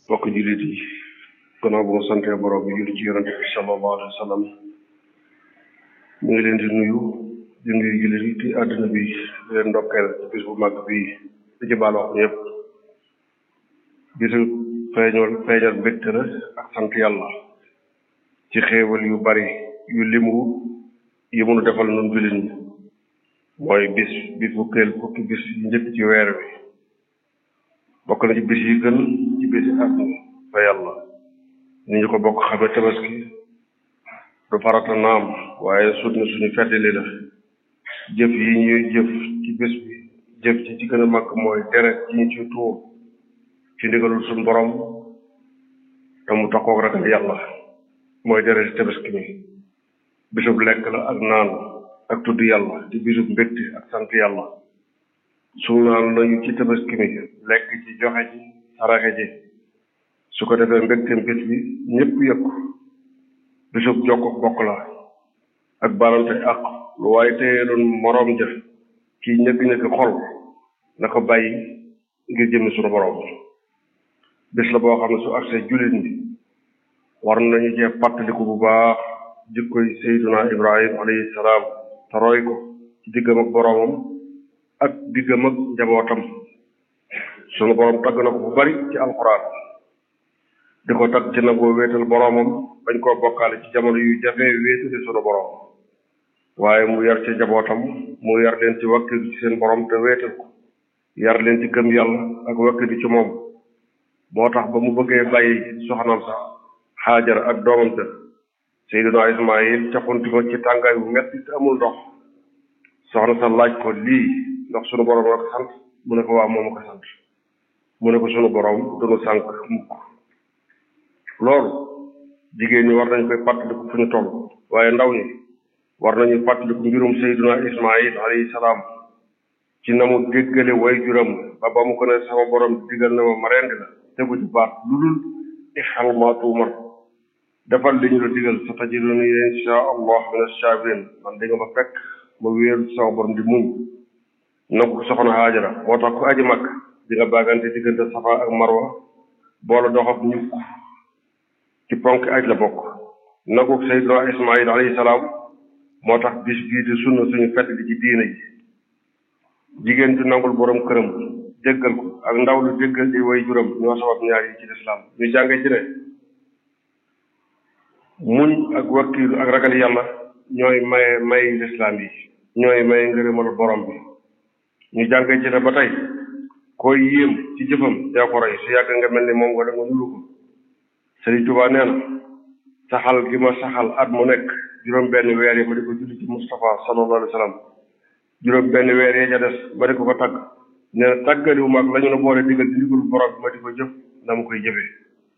bokk jullit yi gannaaw bu mu santee borom bi julli ci yonente bi sallallahu alayhi wa sallam ñu ngi leen di nuyu di nuyu jullit yi ci àdduna bi di leen ndokkeel ci bis bu mag bi di ci baal wax ñëpp bisu feeñal feeñal mbégte la ak sant yàlla ci xéewal yu bari yu limu yi mënu defal nun jullit ñi mooy bis bi fukkeel fukki bis yi njëkk ci weer wi bokk na ci bis yi gën ci bis yi at fa yàlla ni ñu ko bokk xame tabaski du farata naam waaye sut na suñu feddali la jëf yi ñuy jëf ci bis bi jëf ci ci gën a mag mooy deret ci ñu ci tuur ci ndigalul suñu borom te mu taxoog ragal yàlla mooy deret tabaski mi bisub lekk la ak naan ak tudd yàlla di bisub mbégte ak sant yàlla suunaan nañu ci tabaski mi lekk ci joxe ci saraxe ji su ko defee mbégteem bis bi ñëpp yëpp bisub jokk bokk la ak balante ak lu waaye téye doon moroom ja kii ñëkk-ñëkk xol na ko bàyyi ngir jëmmi suñu borom bis la boo xam ne su agsee jullit ñi war nañu cee fàttaliku bu baax jikkoy Seyduna Ibrahim alayhi salaam te roy ko ci diggam ak boroomam ak diggam ak njabootam sunu boroom tagg na ko bu bari ci alxuraan di ko tagg ci nagoo wéetal boroomam bañ koo bokkaale ci jamono yu jafee wéetali sunu boroom waaye mu yar ci njabootam mu yar leen ci wakkilu ci seen boroom te wéetal ko yar leen ci gëm yàlla ak wakkilu ci moom moo tax ba mu bëggee bàyyi soxnam sax xaajar ak doomam sa Seydina Ismaayil caxunti ko ci tàngaay bu metti te amul ndox soxna sa laaj ko lii ndax sunu boroom la ko sant mu ne ko waa moom ko sant mu ne ko sunu boroom dunu sànk mukk loolu jigéen ñi war nañ koy fàttaliku fu ñu toll waaye ndaw ñi war nañu fàttaliku mbirum Seydina Ismaayil alayhi salaam ci na mu déggale way juram ba ba mu ko ne sama boroom digal na ma ma rendi la tegu ci baat lu dul ifal ma tuumar defal li ñu la digal sa tajiduni insha allah min as-sabirin man di nga ma fekk ma wéeru sama borom di muñ nangu soxna Haajara moo tax ku aji mag di nga baagante diggante Safa ak Marwa boole dox ak ñukk ci ponk aj la bokk nangu Seydina Ismaayil alayhi salaam moo tax bis bii di sunna suñu fett di ci diine ji jigéen ju nangul borom këram jéggal ko ak ndaw lu jéggal di way juram ñoo sabab ñaar yi ci lislaam ñu jànge ci ne muñ ak wakkiilu ak ragal yàlla ñooy maye may lislaam yi ñooy maye ngërëmal borom bi ñu jànge ci ne ba tey koy yéem ci jëfam yaa ko roy su yàgg nga mel ni moom wala nga nuru ko Sëriñ Tuubaa nee na saxal gi ma saxal at mu nekk juróom benn weer yi ma di ko julli ci Moustapha sallallahu alayhi wa sallam juróom benn weer yee ca des ma di ko ko tagg nee na tàggaliwu mag la ñu la boole digal di ndigal borom bi ma di ko jëf na mu koy jëfee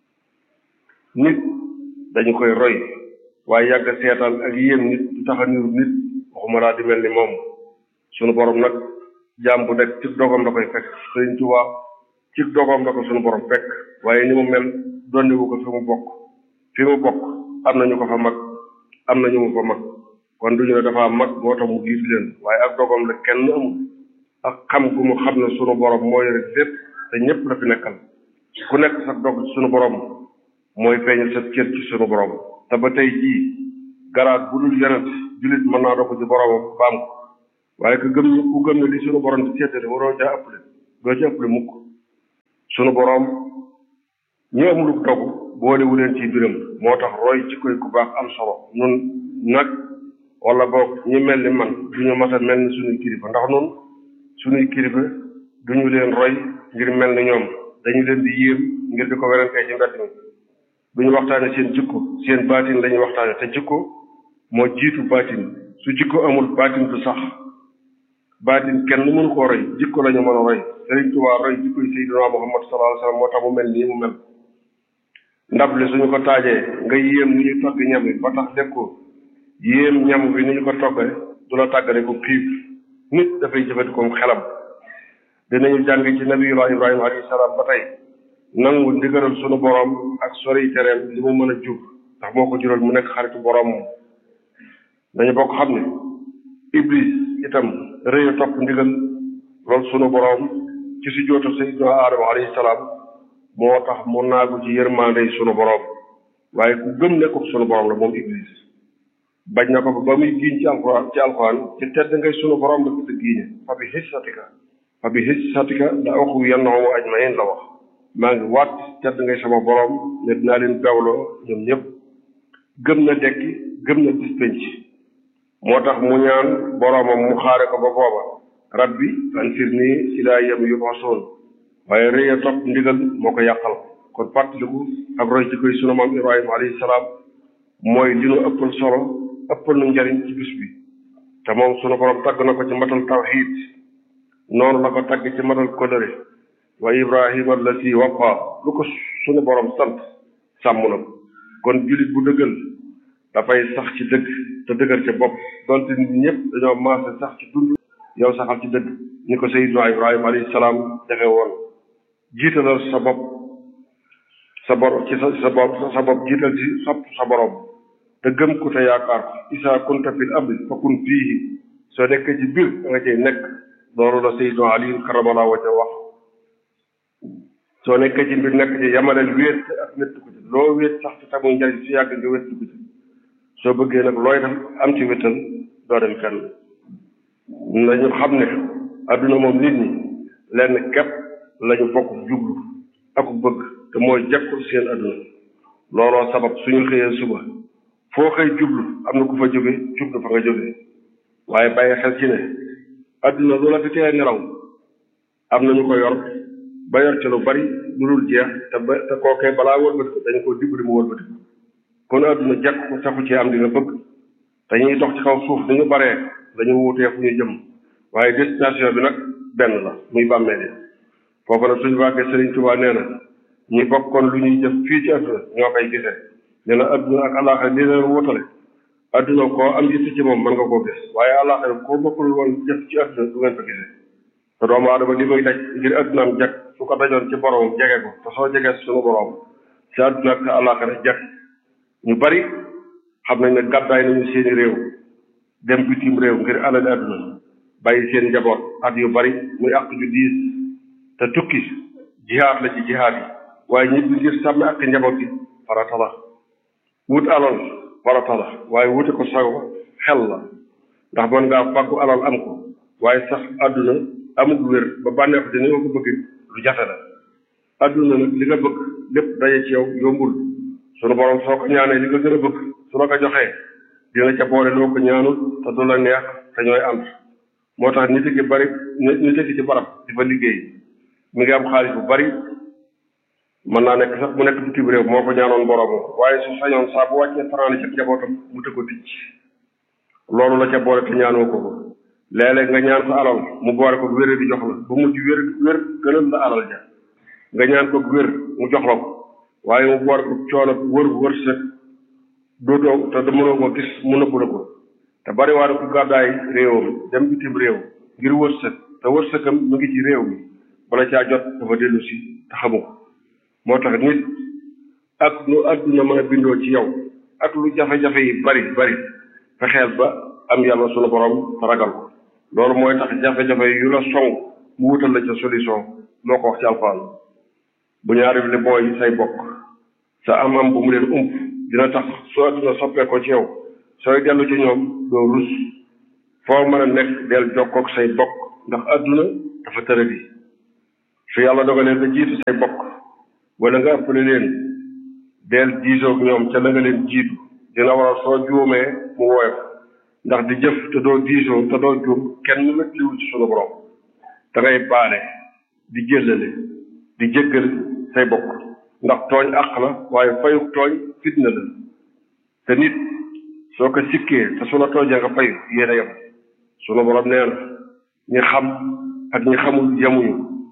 nit dañu koy roy waaye yàgg seetaan ak yéem nit du tax a niru nit waxuma laa di mel ni moom sunu borom nag jaam bu nekk ci dogam la koy fekk Sëriñ Tuubaa ci dogam la ko sunu borom fekk waaye ni mu mel donnewu ko fi mu bokk fi mu bokk am na ñu ko fa mag am na ñu mu fa mag kon duñu ne dafa mag moo tax mu giif leen waaye ak dogam la kenn amul ak xam gu mu xam ne sunu borom moo yore lépp te ñëpp la fi nekkal ku nekk sa dog sunu borom mooy feeñal sa cër ci sunu borom te ba tey jii garaat bu dul yonent jullit mën naa dogg ci boromam baam ko waaye ku gëm ku gëm ne li sunu borom di seetale waroo caa ëppale doo ca ëppale mukk sunu borom ñi amul dogg boolewu leen ci biram moo tax roy ci koy ku baax am solo nun nag wala boog ñi mel ni man duñu mas a mel ni suñuy kilifa ndax nun suñuy kilifa duñu leen roy ngir mel ni ñoom dañu leen di yéem ngir di ko werantee ci mbedd mi duñu waxtaane seen jikko seen baatin lañuy waxtaane te jikko moo jiitu baatin su jikko amul baatin du sax baatin kenn mënu koo roy jikko lañu mën a roy Sëriñ Tuubaa roy jikko yi Seydina Muhammad sallallahu alayhi wasallam moo tax mu mel nii mu mel ndab li suñu ko taajee nga yéem ni ñu togg ñam bi ba tax lekkoo yéem ñam bi ni ñu ko toggee du la tàggale ko xiif nit dafay jëfandikoo xelam dinañu jàng ci nabiyullah ibrahima alayhi salaam ba tey nangu ndigalal sunu borom ak sori tereem li mu mën a jur ndax moo ko jural mu nekk xaritu borom moom dañu bokk xam ne iblis itam rëy a topp ndigal loolu sunu borom ci si jootu sayyidina aadama alayhi salaam moo tax mu naagu ci yërmande yi sunu borom waaye ku gëm nekkul sunu borom la moom iblis bañ na ko ba ba muy giiñ ci alxuraan ci alxuraan ci tedd ngay sunu borom la ko te giiñe fa bi hissatika fa bi hissatika la axu yannahum ajmain la wax maa ngi waat tedd ngay sama borom ne dinaa leen bewloo ñoom ñëpp gëm na dekki gëm na bis penc moo tax mu ñaan boromam mu xaare ko ba booba rabbi ansirni ilaa yawmi yub'asun waaye rëy a topp ndigal moo ko yàqal kon fàttaliku ak roy ci koy sunu maam ibrahima alayhi salaam mooy li nu ëppal solo ëppal nu njariñ ci bis bi te moom sunu borom tagg na ko ci matal tawxiid noonu la ko tagg ci matal kóllëre wa ibrahima allati waffa lu ko sunu borom sant sàmm na ko kon jullit bu dëggal dafay sax ci dëgg te dëggal ca bopp donte nit ñëpp dañoo maase sax ci dund yow saxal ci dëgg ni ko sayyiduna ibrahima alayhi salaam defe woon jiitalal sa bopp sa bor ci sa sa bopp sa bopp jiital ci sopp sa borom te gëm ku te yaakaar ko isa kunta fil ardi fa kun fiihi soo nekkee ci biir da nga cay nekk loolu la sayyiduna ali karamallahu wajha wax soo nekkee ci mbir nekk ci yamaleel wéet ak wéttu ko ci loo wéet sax ci tamuy njariñ su yàgg nga wéttu ko ci soo bëggee nag looy def am ci wéttal doo dem fenn nañu xam ne adduna moom nit ñi lenn képp lañu bokk jublu ak bëgg te mooy jekkul seen adduna looloo sabab suñu xëyee suba foo xëy jublu am na ku fa jóge jublu fa nga jóge waaye bàyyi xel ci ne adduna lu la fi tee nelaw am na ñu ko yor ba yor ci lu bari lu dul jeex te ba te kookee balaa wëlbati ko dañu ko dimbali mu wëlbati ko kon adduna jekk ko taxu ci am di nga bëgg te ñuy dox ci kaw suuf ni ñu baree dañu wuutee fu ñu jëm waaye destination bi nag benn la muy bàmmeel yi foofu nag suñu wàggee Sëriñ Tuubaa nee na ñi bokkoon lu ñuy jëf fii ci adduna ñoo koy gisee nee na adduna ak àllaaxira li leen wutale adduna koo am yitte ci moom mën nga koo gis waaye àllaaxira koo bokkul woon jëf ci adduna du ngeen ko gisee te doomu aadama li muy daj ngir addunaam jag su ko dajoon ci boromam jege ko te soo jegee suñu borom ci adduna ak àllaaxira jag ñu bari xam nañ ne gàddaay nañu seeni réew dem bitim réew ngir alali adduna bàyyi seen njaboot at yu bari muy àq ju diis te tukki jihaad la ci jihaad yi waaye ñibbi ngir sàmmi ak njaboot yi farata la wut alal farata la waaye wute ko sago xel la ndax mën ngaa fàggu alal am ko waaye sax àdduna amul wér ba bànneex di ni nga ko bëgg lu jafe la àdduna nag li nga bëgg lépp daje ci yow yombul sunu borom soo ko ñaanee li nga gën a bëgg su la ko joxee dina ca boole loo ko ñaanul te du la neex te ñooy ànd moo tax nit ki bari nit ki ci barab di fa liggéey mi ngi am xaalis bu bari mën naa nekk sax mu nekk bitim réew moo ko ñaanoon boroomu waaye su sañoon saa bu wàccee fanaane ci njabootam mu tëgg ko ticc loolu la ca boole te ñaanoo ko ko léeg-léeg nga ñaan ko alal mu boole ko wér di jox la bu mujj wér wér gënal la alal ja nga ñaan ko wér mu jox la ko waaye mu boole ko coono wër wërsëg dootoo te da mënoo ko gis mu nëbbu la ko te bari waa ko gàddaay réewam dem bitim réew ngir wërsëg te wërsëgam mu ngi ci réew mi bala caa jot dafa dellu si te xamu ko moo tax nit ak lu àdduna mën a bindoo ci yow ak lu jafe-jafe yi bari bari fexeel ba am yàlla sunu borom te ragal ko loolu mooy tax jafe-jafe yu la song mu wutal la ca solution moo ko wax ci alxuraan bu ñaari li mooy say bokk sa am-am bu mu leen ump dina tax soo àdduna soppee ko ci yow sooy dellu ci ñoom doo rus foo mën a nekk del jokkook say bokk ndax àdduna dafa tëradi su yàlla dogalee nga jiitu say bokk wala nga ëppale leen del diisoog ñoom ca la nga leen jiitu dina waral soo juumee mu woyof ndax di jëf te doo diisoo te doo juum kenn wetliwul ci sunu borom da ngay baale di jëllale di jéggal say bokk ndax tooñ àq la waaye fayu tooñ fitna la te nit soo ko sikkee te su la toojee nga fayu yéen a yem sunu borom nee na ñi xam ak ñi xamul yemuñu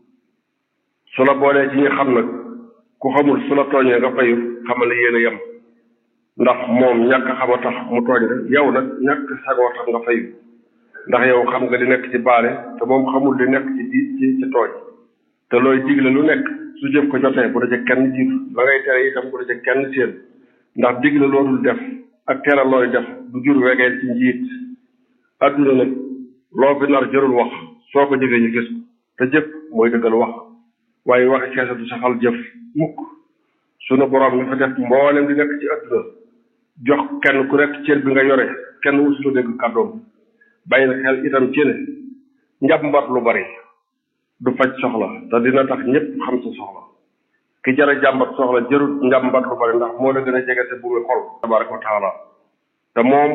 su la boolee ci ñi xam nag ku xamul su la tooñee nga fayu xamal ne yéen a yem ndax moom ñàkk xam a tax mu tooñ la yow nag ñàkk sagoo tax nga fayu ndax yow xam nga li nekk ci baale te moom xamul li nekk ci di ci ci tooñ te looy digle lu nekk su jëf ko jotee bu la ca kenn jiitu la ngay tere itam bu la ca kenn séen ndax digle loolul def ak tere looy def du jur wegeel ci njiit adduna nag loo fi nar jërul wax soo ko jëfee ñu gis ko te jëf mooy dëggal wax waaye waxi keese du saxal jëf mukk sunu borom mi fa def mboolem di nekk ci àdduna jox kenn ku nekk cër bi nga yore kenn wusutu dégg kàddoom bàyyi na xel itam ci ne njàmbat lu bari du faj soxla te dina tax ñëpp xam sa soxla ki jara jàmbat soxla jërut njàmbat lu bari ndax moo la gën a jege te bu muy xol tabaraka wa taala te moom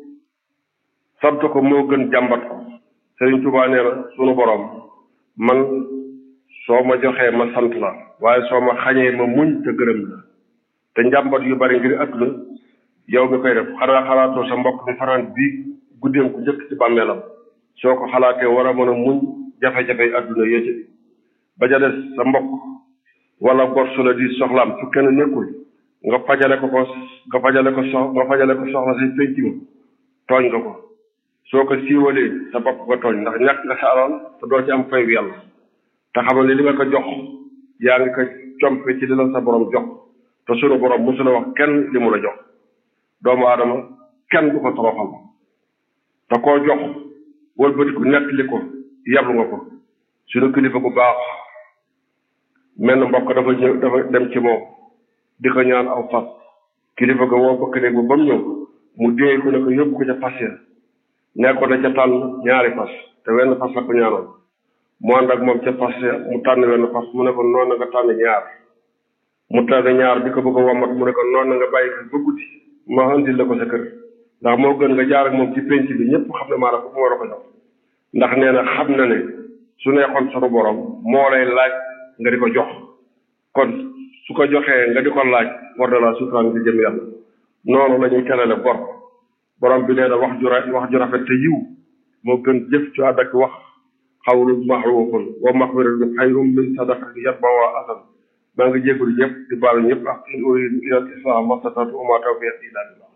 sant ko moo gën jàmbat ko Sëriñ Tuubaa nee na sunu borom man soo ma joxee ma sant la waaye soo ma xañee ma muñ te gërëm la te njàmbat yu bari ngir àdduna yow mi koy def xanaa xalaatoo sa mbokk mi fanaan bii guddeem ku njëkk ci bàmmeelam soo ko xalaatee war a mën a muñ jafe-jafe yi àdduna yéete ba ja des sa mbokk wala gor su la di soxlaam su kenn nekkul nga fajale ko ko nga fajale ko sox nga fajale ko soxla si penc ma tooñ nga ko soo ko siiwalee sa bopp nga tooñ ndax ñàkk nga sa alal te doo ci am fay bi yàlla te xamal ne li nga ko jox yaa ngi ko compe ci li la sa borom jox te sunu borom mosu la wax kenn li mu la jox doomu aadama kenn du ko toroxal te koo jox wëlbatiku nettali ko yablu nga ko suñu kilifa gu baax menn mbokk dafa ñëw dafa dem ci moom di ko ñaan aw fas kilifa ga woo bëkk néeg ba ba mu ñëw mu déey ko ne ko yóbbu ko ca fas ya nekkoon na ca tànn ñaari fas te wenn fas la ko ñaanoon mu ànd ak moom ca fas ya mu tànn wenn fas mu ne ko noonu na nga tànn ñaar mu tànn ñaar di ko bëgg a wommat mu ne ko noonu na nga bàyyi ko ba guddi ma andil la ko sa kër ndax moo gën nga jaar ak moom ci penc bi ñëpp xam ne maanaam fu mu war a ko jox ndax nee na xam na ne su neexoon sunu borom moo lay laaj nga di ko jox kon su ko joxee nga di ko laaj war na laa suturaan di jëm yàlla noonu la ñuy terale bor borom bi nee na wax ju ra wax ju rafet te yiw moo gën jëf ju àdd ak wax xawlu maxruufun wa maxfiratun xayrun min sadaqatin yatba'uhaa asan maa ngi jégalu ñëpp di baalu ñëpp ak in uriidu illa al-islaaha mastata'tu wa maa tawfiiqii illaa billaah